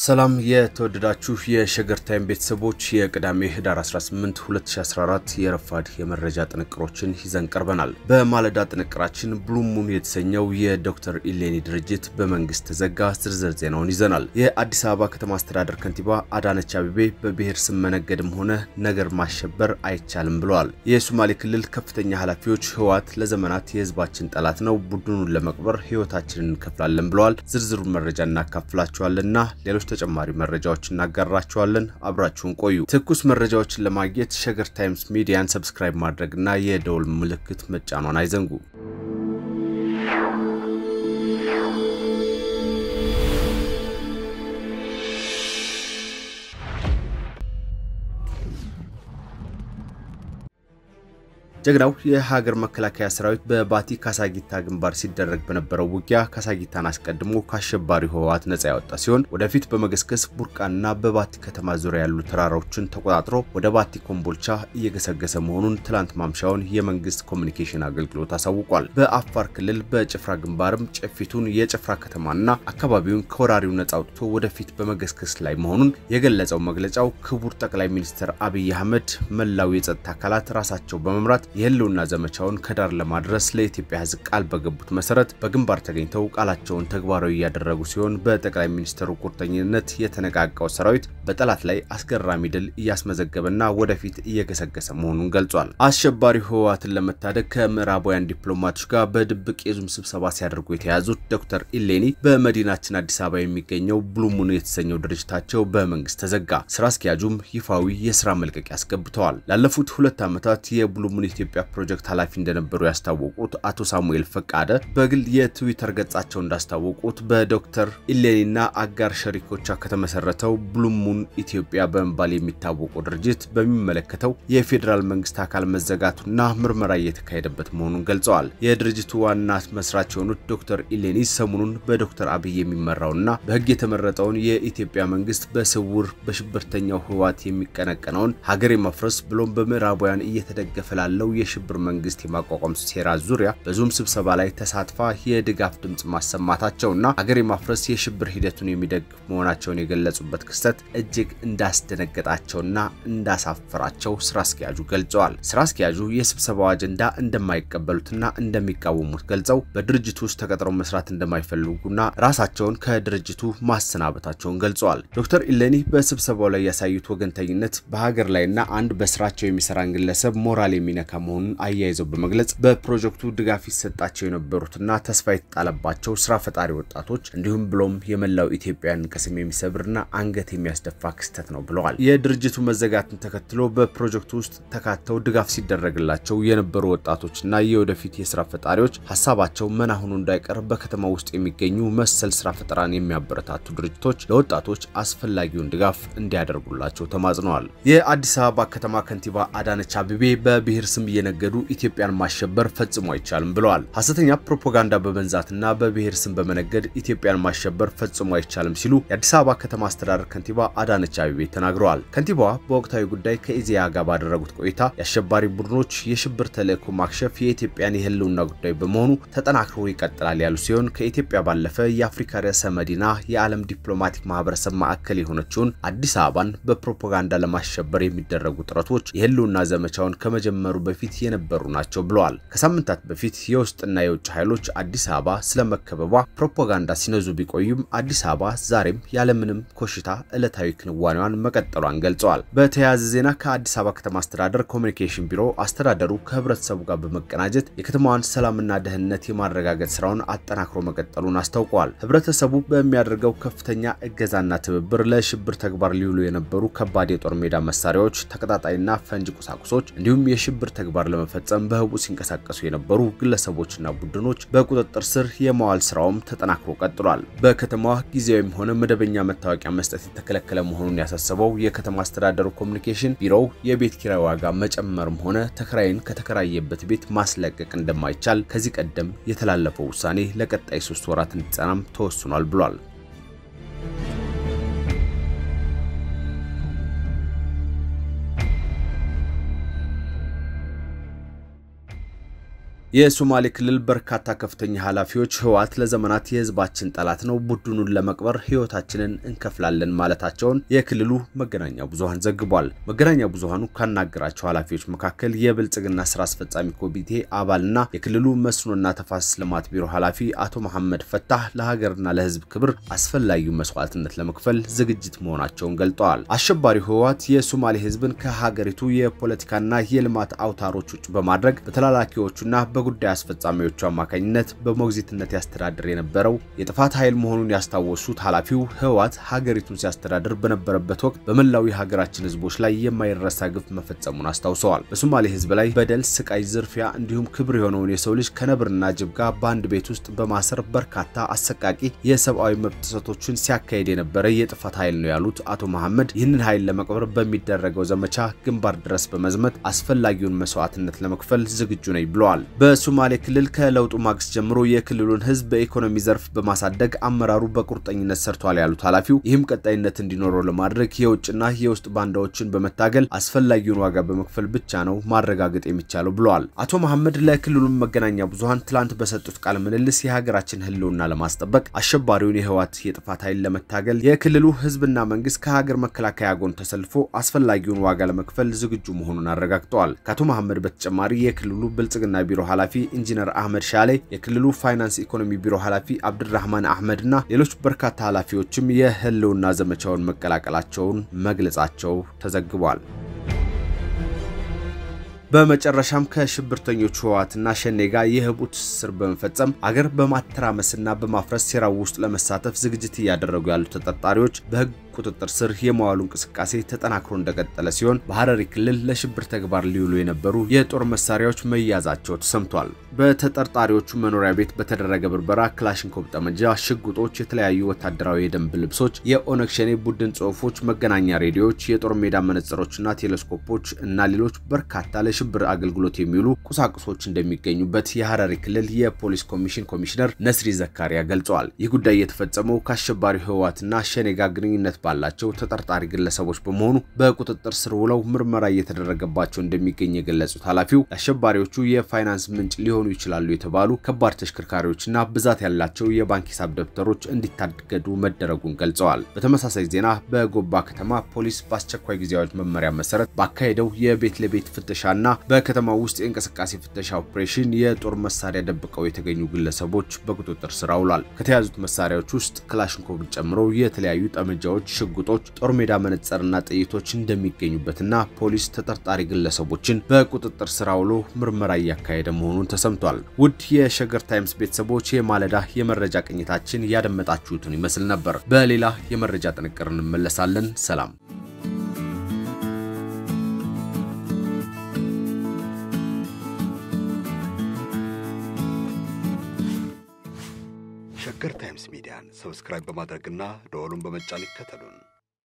ሰላም የተወደዳችሁ የሸገር ታይም ቤተሰቦች የቅዳሜ ህዳር 18 2014 የረፋድ የመረጃ ጥንቅሮችን ይዘን ቀርበናል። በማለዳ ጥንቅራችን ብሉሙን የተሰኘው የዶክተር ኢሌኒ ድርጅት በመንግስት ተዘጋ። ዝርዝር ዜናውን ይዘናል። የአዲስ አበባ ከተማ አስተዳደር ከንቲባ አዳነች አቤቤ በብሔር ስም መነገድም ሆነ ነገር ማሸበር አይቻልም ብለዋል። የሶማሌ ክልል ከፍተኛ ኃላፊዎች ህወሓት ለዘመናት የህዝባችን ጠላት ነው፣ ቡድኑን ለመቅበር ህይወታችንን እንከፍላለን ብለዋል። ዝርዝሩን መረጃ እናካፍላችኋልና ሌሎች ተጨማሪ መረጃዎች እናጋራችኋለን። አብራችሁን ቆዩ። ትኩስ መረጃዎችን ለማግኘት ሸገር ታይምስ ሚዲያን ሰብስክራይብ ማድረግና የደውል ምልክት መጫኗን አይዘንጉ። ጀግናው የሀገር መከላከያ ሰራዊት በባቲ ካሳጊታ ግንባር ሲደረግ በነበረው ውጊያ ካሳጊታን አስቀድሞ ከአሸባሪ ህወሓት ነጻ ያወጣ ሲሆን ወደፊት በመገስገስ ቡርቃንና በባቲ ከተማ ዙሪያ ያሉ ተራራዎችን ተቆጣጥሮ ወደ ባቲ ኮምቦልቻ እየገሰገሰ መሆኑን ትላንት ማምሻውን የመንግስት ኮሚኒኬሽን አገልግሎት አሳውቋል። በአፋር ክልል በጭፍራ ግንባርም ጨፊቱን የጭፍራ ከተማና አካባቢውን ከወራሪው ነጻ አውጥቶ ወደፊት በመገስገስ ላይ መሆኑን የገለጸው መግለጫው ክቡር ጠቅላይ ሚኒስትር አብይ አህመድ መላው የጸጥታ አካላት ራሳቸው በመምራት የህልውና ዘመቻውን ከዳር ለማድረስ ለኢትዮጵያ ህዝብ ቃል በገቡት መሰረት በግንባር ተገኝተው ቃላቸውን ተግባራዊ እያደረጉ ሲሆን በጠቅላይ ሚኒስትሩ ቁርጠኝነት የተነቃቃው ሰራዊት በጠላት ላይ አስገራሚ ድል እያስመዘገበና ወደፊት እየገሰገሰ መሆኑን ገልጿል። አሸባሪው ህወሓትን ለመታደግ ከምዕራባውያን ዲፕሎማቶች ጋር በድብቅ የዙም ስብሰባ ሲያደርጉ የተያዙት ዶክተር ኢሌኒ በመዲናችን አዲስ አበባ የሚገኘው ብሉሙን የተሰኘው ድርጅታቸው በመንግስት ተዘጋ። ስራ አስኪያጁም ይፋዊ የስራ መልቀቂያ አስገብተዋል። ላለፉት ሁለት ዓመታት የብሉሙን የኢትዮጵያ ፕሮጀክት ኃላፊ እንደነበሩ ያስታወቁት አቶ ሳሙኤል ፈቃደ በግል የትዊተር ገጻቸው እንዳስታወቁት በዶክተር ኢሌኒና አጋር ሸሪኮቿ ከተመሰረተው ብሉሙን ኢትዮጵያ በመባል የሚታወቀው ድርጅት በሚመለከተው የፌዴራል መንግስት አካል መዘጋቱና ምርመራ እየተካሄደበት መሆኑን ገልጸዋል። የድርጅቱ ዋና መስራች የሆኑት ዶክተር ኢሌኒ ሰሞኑን በዶክተር አብይ የሚመራውና በህግ የተመረጠውን የኢትዮጵያ መንግስት በስውር በሽብርተኛው ህወሓት የሚቀነቀነውን ሀገር የማፍረስ ብሎም በምዕራባውያን እየተደገፈ ላለው የሽብር መንግስት የማቋቋም ሴራ ዙሪያ በዙም ስብሰባ ላይ ተሳትፋ የድጋፍ ድምጽ ማሰማታቸውና ሀገር የማፍረስ የሽብር ሂደቱን የሚደግፍ መሆናቸውን የገለጹበት ክስተት እጅግ እንዳስደነገጣቸውና እንዳሳፈራቸው ስራ አስኪያጁ ገልጸዋል። ስራ አስኪያጁ የስብሰባው አጀንዳ እንደማይቀበሉትና እንደሚቃወሙት ገልጸው በድርጅቱ ውስጥ ተቀጥረው መስራት እንደማይፈልጉና ራሳቸውን ከድርጅቱ ማሰናበታቸውን ገልጸዋል። ዶክተር ኢሌኒ በስብሰባው ላይ ያሳዩት ወገንተኝነት በሀገር ላይና አንድ በስራቸው የሚሰራን ግለሰብ ሞራል የሚነካ መሆኑን አያይዘው በመግለጽ በፕሮጀክቱ ድጋፍ ይሰጣቸው የነበሩትና ተስፋ የተጣለባቸው ስራ ፈጣሪ ወጣቶች እንዲሁም ብሎም የመላው ኢትዮጵያን ቅስም የሚሰብርና አንገት የሚያስደፋ ክስተት ነው ብለዋል። የድርጅቱ መዘጋትን ተከትሎ በፕሮጀክቱ ውስጥ ተካተው ድጋፍ ሲደረግላቸው የነበሩ ወጣቶችና የወደፊት የስራ ፈጣሪዎች ሀሳባቸው መና ሆኖ እንዳይቀር በከተማ ውስጥ የሚገኙ መሰል ስራ ፈጠራን የሚያበረታቱ ድርጅቶች ለወጣቶች አስፈላጊውን ድጋፍ እንዲያደርጉላቸው ተማጽነዋል። የአዲስ አበባ ከተማ ከንቲባ አዳነች አቤቤ በብሔር ስም እየነገዱ ኢትዮጵያን ማሸበር ፈጽሞ አይቻልም ብለዋል። ሐሰተኛ ፕሮፓጋንዳ በመንዛትና በብሔር ስም በመነገድ ኢትዮጵያን ማሸበር ፈጽሞ አይቻልም ሲሉ የአዲስ አበባ ከተማ አስተዳደር ከንቲባ አዳነች አቤቤ ተናግረዋል። ከንቲባዋ በወቅታዊ ጉዳይ ከኢዜአ ጋር ባደረጉት ቆይታ የአሸባሪ ቡድኖች የሽብር ተልዕኮ ማክሸፍ የኢትዮጵያን የህልውና ጉዳይ በመሆኑ ተጠናክሮ ይቀጥላል ያሉ ሲሆን ከኢትዮጵያ ባለፈ የአፍሪካ ርዕሰ መዲና የዓለም ዲፕሎማቲክ ማህበረሰብ ማዕከል የሆነችውን አዲስ አበባን በፕሮፓጋንዳ ለማሸበር የሚደረጉ ጥረቶች የህልውና ዘመቻውን ከመጀመሩ በፊት የነበሩ ናቸው ብለዋል። ከሳምንታት በፊት የውስጥና የውጭ ኃይሎች አዲስ አበባ ስለመከበቧ ፕሮፓጋንዳ ሲነዙ ቢቆዩም አዲስ አበባ ዛሬም ያለምንም ኮሽታ ዕለታዊ ክንዋኔዋን መቀጠሏን ገልጸዋል። በተያያዘ ዜና ከአዲስ አበባ ከተማ አስተዳደር ኮሚኒኬሽን ቢሮ አስተዳደሩ ከህብረተሰቡ ጋር በመቀናጀት የከተማዋን ሰላምና ደህንነት የማረጋገጥ ስራውን አጠናክሮ መቀጠሉን አስታውቀዋል። ህብረተሰቡ በሚያደርገው ከፍተኛ እገዛና ትብብር ለሽብር ተግባር ሊውሉ የነበሩ ከባድ የጦር ሜዳ መሳሪያዎች፣ ተቀጣጣይና ፈንጅ ቁሳቁሶች እንዲሁም የሽብር ተግባር ለመፈጸም በህቡ ሲንቀሳቀሱ የነበሩ ግለሰቦችና ቡድኖች በቁጥጥር ስር የማዋል ስራውም ተጠናክሮ ቀጥሏል። በከተማዋ ጊዜያዊም ሆነ መደበኛ መታወቂያ መስጠት የተከለከለ መሆኑን ያሳሰበው የከተማ አስተዳደሩ ኮሚኒኬሽን ቢሮው የቤት ኪራይ ዋጋ መጨመርም ሆነ ተከራይን ከተከራየበት ቤት ማስለቀቅ እንደማይቻል ከዚህ ቀደም የተላለፈው ውሳኔ ለቀጣይ ሶስት ወራት እንዲጸናም ተወስኗል ብሏል። የሶማሌ ክልል በርካታ ከፍተኛ ኃላፊዎች ህወሓት ለዘመናት የህዝባችን ጠላት ነው፣ ቡድኑን ለመቅበር ህይወታችንን እንከፍላለን ማለታቸውን የክልሉ መገናኛ ብዙኃን ዘግቧል። መገናኛ ብዙኃኑ ካናገራቸው ኃላፊዎች መካከል የብልጽግና ስራ አስፈጻሚ ኮሚቴ አባልና የክልሉ መስኖና ተፋሰስ ልማት ቢሮ ኃላፊ አቶ መሐመድ ፈታህ ለሀገርና ለህዝብ ክብር አስፈላጊው መስዋዕትነት ለመክፈል ዝግጅት መሆናቸውን ገልጠዋል። አሸባሪው ህወሓት የሶማሌ ህዝብን ከሀገሪቱ የፖለቲካና የልማት አውታሮች ውጭ በማድረግ በተላላኪዎቹና በጉዳይ አስፈጻሚዎቹ አማካኝነት በሞግዚትነት ያስተዳድር የነበረው የጥፋት ኃይል መሆኑን ያስታወሱት ኃላፊው ህወሓት ሀገሪቱን ሲያስተዳድር በነበረበት ወቅት በመላው የሀገራችን ህዝቦች ላይ የማይረሳ ግፍ መፈጸሙን አስታውሰዋል። በሶማሌ ህዝብ ላይ በደል፣ ስቃይ፣ ዝርፊያ እንዲሁም ክብር የሆነውን የሰው ልጅ ከነብርና ጅብ ጋር በአንድ ቤት ውስጥ በማሰር በርካታ አሰቃቂ የሰብአዊ መብት ጥሰቶችን ሲያካሄድ የነበረ የጥፋት ኃይል ነው ያሉት አቶ መሐመድ ይህንን ኃይል ለመቅበር በሚደረገው ዘመቻ ግንባር ድረስ በመዝመት አስፈላጊውን መስዋዕትነት ለመክፈል ዝግጁ ነኝ ብለዋል። በሶማሌ ክልል ከለውጡ ማግስት ጀምሮ የክልሉን ህዝብ በኢኮኖሚ ዘርፍ በማሳደግ አመራሩ በቁርጠኝነት ሰርቷል ያሉት ኃላፊው ይህም ቀጣይነት እንዲኖረው ለማድረግ የውጭና የውስጥ ባንዳዎችን በመታገል አስፈላጊውን ዋጋ በመክፈል ብቻ ነው ማረጋገጥ የሚቻለው ብለዋል። አቶ መሐመድ ለክልሉ መገናኛ ብዙኃን ትላንት በሰጡት ቃለ ምልልስ የሀገራችን ህልውና ለማስጠበቅ አሸባሪውን የህወሓት የጥፋት ኃይል ለመታገል የክልሉ ህዝብና መንግስት ከሀገር መከላከያ ጎን ተሰልፎ አስፈላጊውን ዋጋ ለመክፈል ዝግጁ መሆኑን አረጋግጠዋል። ከአቶ መሐመድ በተጨማሪ የክልሉ ብልጽግና ቢሮ ኃላፊ ኢንጂነር አህመድ ሻሌ፣ የክልሉ ፋይናንስ ኢኮኖሚ ቢሮ ኃላፊ አብድራህማን አህመድ እና ሌሎች በርካታ ኃላፊዎችም የህልውና ዘመቻውን መቀላቀላቸውን መግለጻቸው ተዘግቧል። በመጨረሻም ከሽብርተኞቹ ህወሓትና ሸኔ ጋር የህቡ ትስስር በመፈጸም አገር በማተራመስና በማፍረስ ሴራው ውስጥ ለመሳተፍ ዝግጅት እያደረጉ ያሉ ተጠርጣሪዎች በህግ ቁጥጥር ስር የመዋሉ እንቅስቃሴ ተጠናክሮ እንደቀጠለ ሲሆን በሐረሪ ክልል ለሽብር ተግባር ሊውሉ የነበሩ የጦር መሳሪያዎች መያዛቸው ተሰምቷል። በተጠርጣሪዎቹ መኖሪያ ቤት በተደረገ ብርበራ ክላሽንኮቭ ጠመንጃ፣ ሽጉጦች፣ የተለያዩ ወታደራዊ የደንብ ልብሶች፣ የኦነግ ሸኔ ቡድን ጽሑፎች፣ መገናኛ ሬዲዮዎች፣ የጦር ሜዳ መነጽሮችና ቴሌስኮፖች እና ሌሎች በርካታ ለሽብር አገልግሎት የሚውሉ ቁሳቁሶች እንደሚገኙበት የሐረሪ ክልል የፖሊስ ኮሚሽን ኮሚሽነር ነስሪ ዘካሪያ ገልጸዋል። ይህ ጉዳይ የተፈጸመው ከአሸባሪው ህወሓትና ሸኔ ጋር ግንኙነት ባላቸው ተጠርጣሪ ግለሰቦች በመሆኑ በቁጥጥር ስር ውለው ምርመራ እየተደረገባቸው እንደሚገኝ የገለጹት ኃላፊው ለአሸባሪዎቹ የፋይናንስ ምንጭ ሊሆኑ ይችላሉ የተባሉ ከባድ ተሽከርካሪዎችና ብዛት ያላቸው የባንክ ሂሳብ ደብተሮች እንዲታገዱ መደረጉን ገልጸዋል። በተመሳሳይ ዜና በጎባ ከተማ ፖሊስ በአስቸኳይ ጊዜ አዋጅ መመሪያ መሰረት ባካሄደው የቤት ለቤት ፍተሻና በከተማ ውስጥ የእንቅስቃሴ ፍተሻ ኦፕሬሽን የጦር መሳሪያ ደብቀው የተገኙ ግለሰቦች በቁጥጥር ስር አውሏል። ከተያዙት መሳሪያዎች ውስጥ ክላሽንኮቭን ጨምሮ የተለያዩ ጠመንጃዎች ሽጉጦች፣ ጦር ሜዳ መነጽርና ጥይቶች እንደሚገኙበትና ፖሊስ ተጠርጣሪ ግለሰቦችን በቁጥጥር ስር አውሎ ምርመራ እያካሄደ መሆኑን ተሰምቷል። ውድ የሸገር ታይምስ ቤተሰቦች የማለዳ የመረጃ ቅኝታችን ያደመጣችሁትን ይመስል ነበር። በሌላ የመረጃ ጥንቅር እንመለሳለን። ሰላም። ሸገር ታይምስ ሚዲያን ሰብስክራይብ በማድረግና ደወሉን በመጫን ይከተሉን።